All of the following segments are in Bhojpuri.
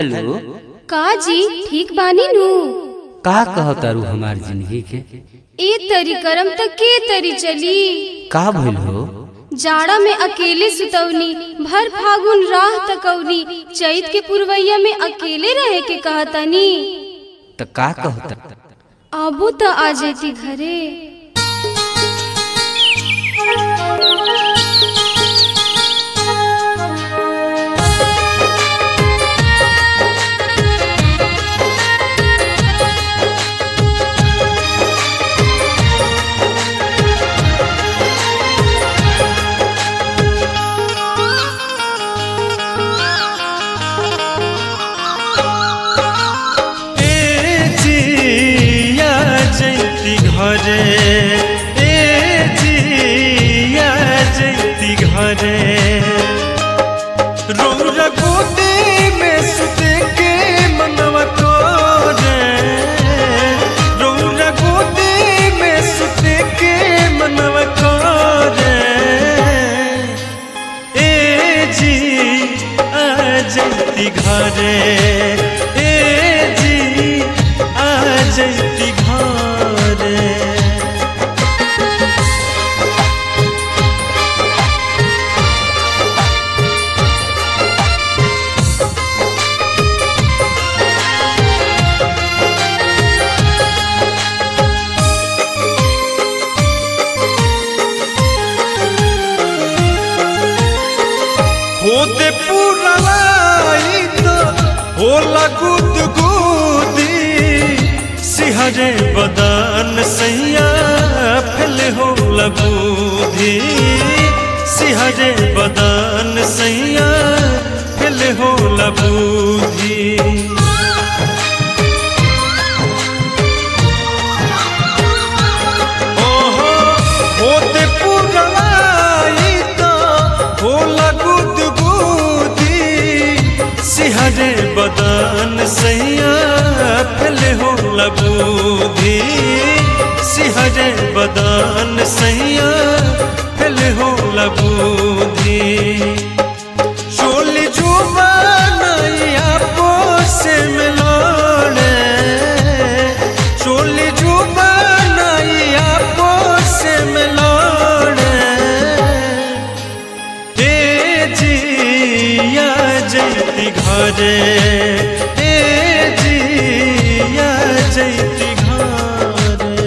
हेलो का जी ठीक बानी नु का कहतारू हमार जिंदगी के ए तरी करम त के तरी चली का भइल हो जाड़ा में अकेले सुतौनी भर फागुन राह तकौनी चैत के पुरवैया में अकेले रहे के कहतनी त का कहता आबो त आ जेती घरे ए जिया जैती घरे ए जिया जैती घरे रौरा गोदे में सुते के मनवा करे रौरा गोदे में सुते के मनवा करे ए जी आ जैती घरे ए जी आ जैती घरे होते पुरलाई तो होला गुद गुदी सिहरे बदन सैया फैल हो लगूधी सिहरे बदन सैया फैल हो लगूधी ओहो होते पुरलाई तो होला गुद गुदी सिहरे बदन सैया फैले हो लगूधी सिहरे बदन सैया फैले हो लगूधी चोली जुबानैया पोसे में लड़े चोली जुबानैया पोसे में लड़े ए जिया जैती घरे ए जिया जैती घरे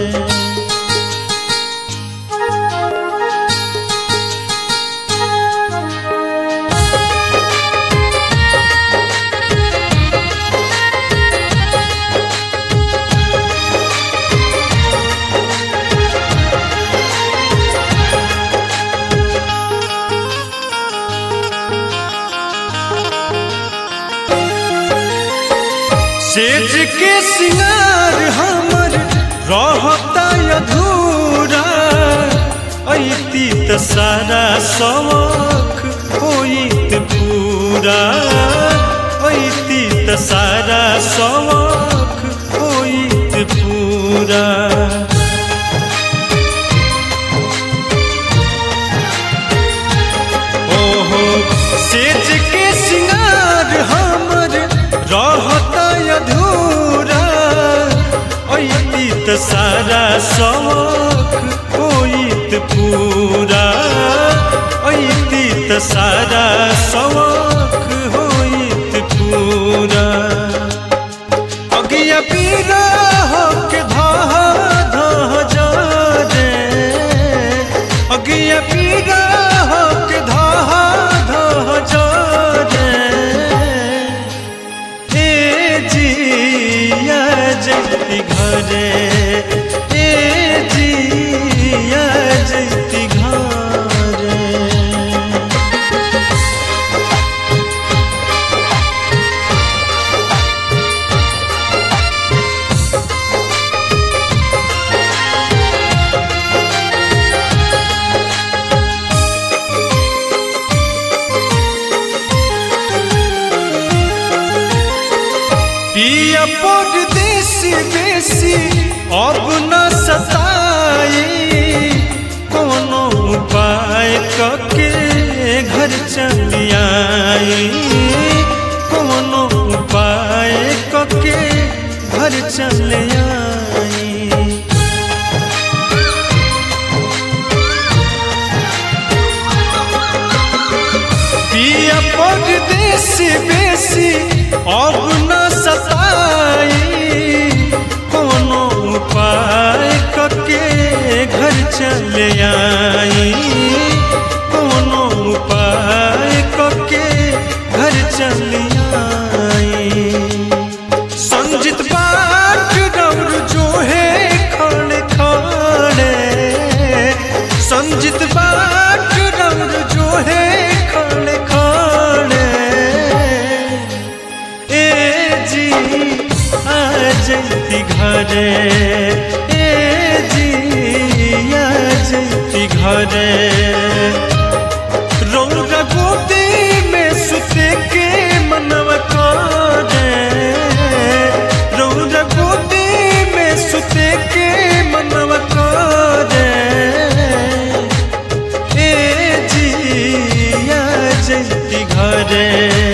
सेज के सिंगार हमर रहता अधूरा ऐती त सारा शौक होइत पूरा ऐती त सारा शौक होइत पूरा ओहो सेज के सिंगार हमर रहता अधूरा ऐती त सारा शौक होइत पूरा ऐती त सारा शौक होइत पूरा अगिया पीरा होके धाह धाह जा रे अगिया पीरा होके धाह धाह जा रे ए जिया जैती घरे ए जिया जैती घरे पिया परदेसी देसी अब न सताई कोनो उपाय कके घर चली आई कोनो उपाय घर चले आई पिया परदेसी बेसी अब न सताई कोनो उपाय कके घर चले आई कोनो उपाय कके घर चले आई संजित बाट डर जो है खड़े खड़े संजित बाट डर जो है खड़े खड़े ए जी आ जैती घरे ए जी आ जैती घरे रौरा गोदी में सुते के मनवा करे रौरा गोदी में सुते के मनवा करे ए जी आ जैती घरे